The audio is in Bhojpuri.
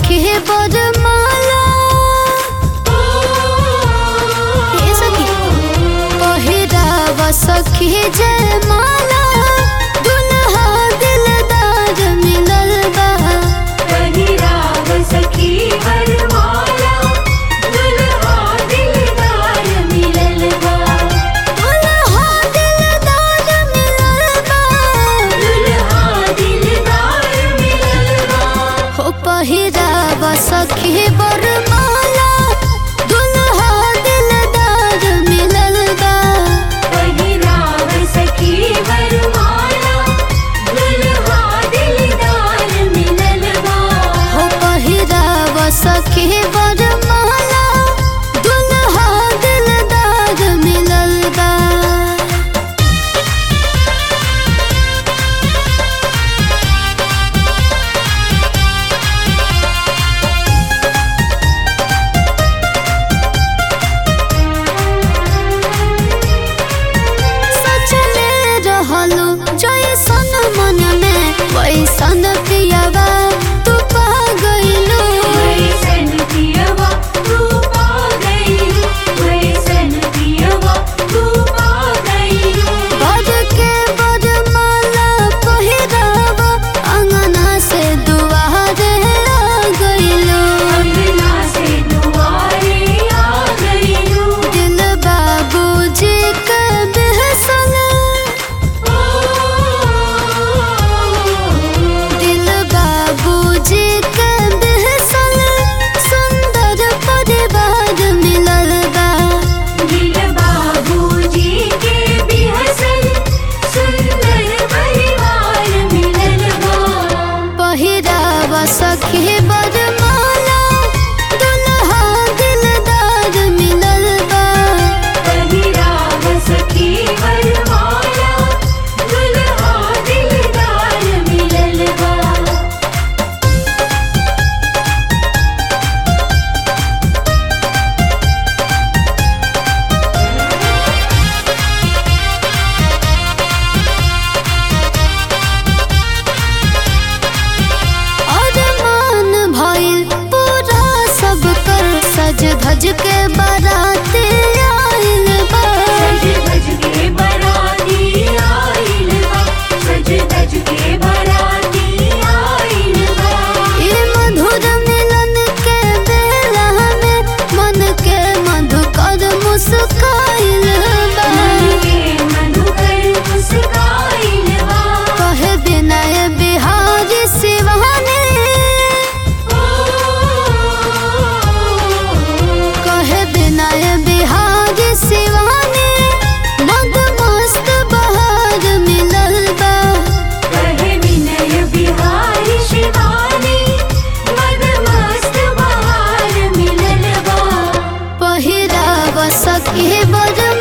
सखी बरमाला हे सखी पहिराव सखी जयमाला दुल्हा दिलदार मिलल बा पहिराव सखी वरमाला दुल्हा दिलदार मिलल बा दुल्हा दिलदार मिलल बा दुल्हा दिलदार मिलल बा हो पहिराव सखी बरमाला दुल्हा दिलदार मिलल बा पहिराव सखी वरमाला दुल्हा दिलदार मिलल बा हो पहिराव सखी बरमाला दुल्हा दिलदार मिलल बा सचले रहलो जैसन मन में वैसन पियावा तू पा गइलो वैसन पियवा तू पा गइलू वैसन पियवा तू पा गइलू बज के बरमाला पहिरावा अंगना से दुआरे आ गइलो अंगना से दुआरे आ गइलू दिल बाबूजी के बेहसन दिल बाबूजी के बेहसन सुंदर परिवार मिलल बा दिल बाबूजी के बिहसन सुंदर परिवार मिलल बा पहिराव सखी बरमाला दुल्हा दिलदार मिलल बा पहिराव सखी वरमाला दुल्हा दिलदार मिलल बा अरमान भइल पूरा सब कर सज धज के बारात आइल बा सज धज के बराती आइल बा सज धज के बराती आइल बा ई मधुर मिलन के बेला में मन के मधुकर मुस्काइल बा मन के मधुकर मुस्काइल बा कहे विनय बिहारी शिवानी कहे विनय बिहारी शिवानी मद मस्त बहार मिलल बा कहे विनय बिहारी शिवानी मदमस्त बहार मिलल बा पहिराव सखी बड़